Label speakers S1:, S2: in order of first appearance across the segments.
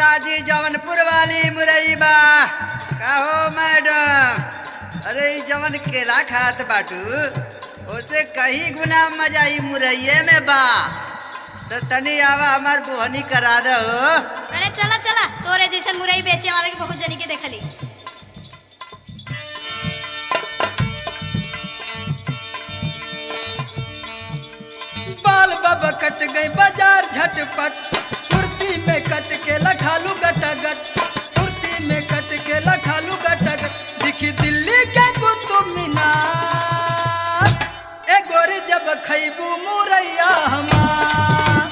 S1: जी जवनपुर वाली मुरई बा कहो मैडम अरे ई जवन केला खात बाटू ओसे कहीं गुना मजा ई मुरैये में बा तो तनी आवा हमार बोहनी करा दो
S2: अरे चला चला तोरे जैसन मुरई बेचे वाला के बहुत जनी के देखली
S3: बाल बाबा कट गई बाजार झटपट कुर्ती में कट के लखालू गटागट कुर्ती में कट के लखालू गटागट दिखी दिल्ली के कुतुब मीनार ए गोरी जब खैबू मुरैया हमार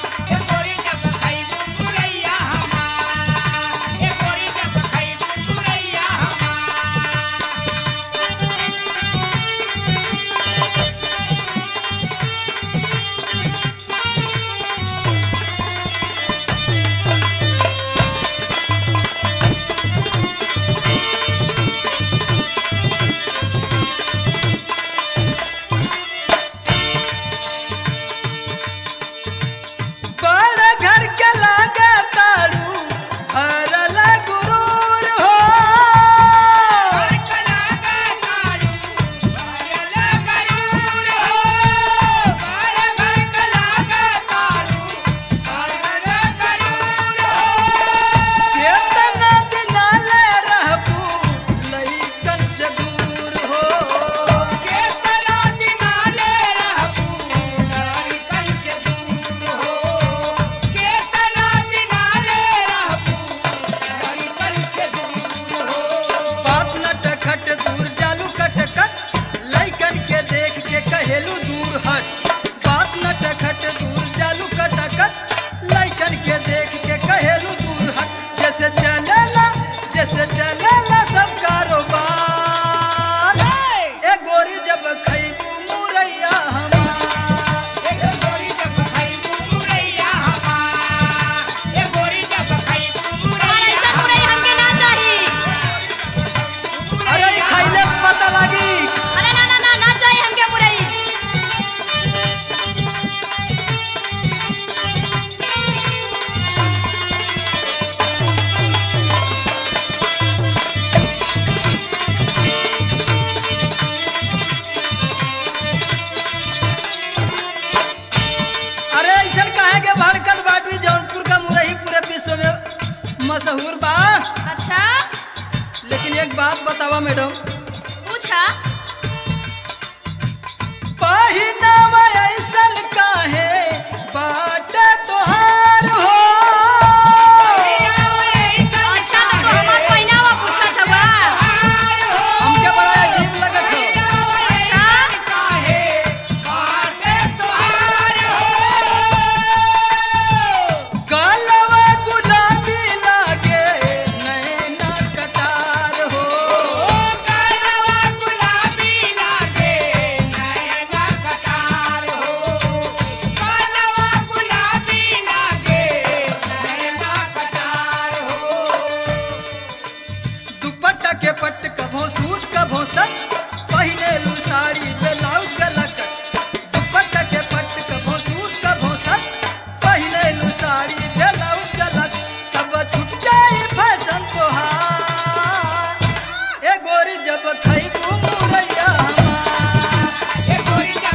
S3: बड़ घर के लागे तारू हरल गुरूर हो केतना दिना ले रहबू लइकन से दूर हो बात नटखट दूर जालू कटकट लइकन के देख के कहेलू दूर हट बात नटखट दूर जालू कटकट लइकन के देख के कहेलू दूर हट जैसे चलेला जैसे चलेला सब कारोबार ए गोरी जब खैबू मुरैया हमार
S2: और ऐसा मुरई हमके ना चाही
S3: अरे ई खैले से पता लागी
S2: अरे ना ना ना ना चाही हमके मुरई
S3: अरे ऐसन काहे के भड़कत बाटवी जौनपुर का मुरही पूरे विश्व में मशहूर बा
S2: अच्छा
S3: लेकिन एक बात बतावा मैडम
S2: पूछा
S3: पहिनावा ऐसन काहे बाटे तोहार हो
S2: अच्छा तो तू हमार पहनावा पूछत हवा
S3: हमके बड़ा अजीब लगत हो
S2: अच्छा
S3: कालवा गुलाबी लागे नैना कटार हो दुपट्टा के पट्ट कभो सूट कभो सट पहने लू साड़ी ब्लाउज गलकट दुपट्टा के पट्ट कभो सूट कभो सट पहने लू साड़ी ब्लाउज गलक सब छूट जाई फैशन तोहार ए गोरी जब खैबू मुरैया हमार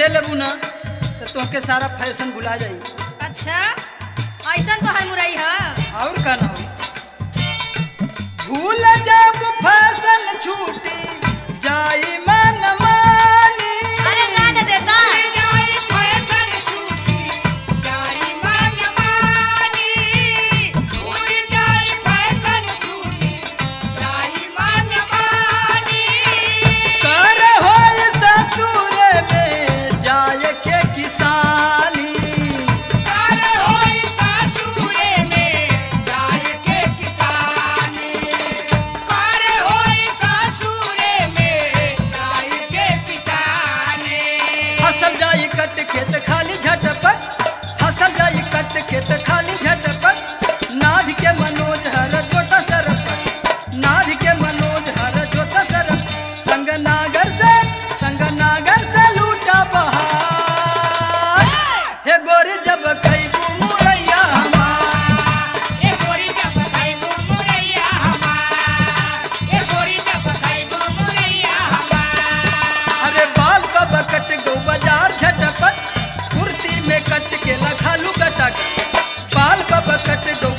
S3: ले लेबू ना तो तोहके सारा फैशन भुला जाई
S2: अच्छा ऐसा तो हर मुरई है
S3: और का ना हो भूल जब फैशन छूटी जाई मन मानी
S2: अरे जाने देता
S3: कर होय ससुर में जाए के किसानी फसल जाई कट खेत खाली झटपट फसल जाई कट खेत खाली झटपट नाध के मनोज हर जोता सरपट नाध के मनोज हर जोता सरप संग नागर से संग नागर से लूटा बहार हे गोरी जब कई मुरैया हमार अरे बाल कब कट गो बाजार झटपट कुर्ती में कट के लखालू कटक बाल कब कट गो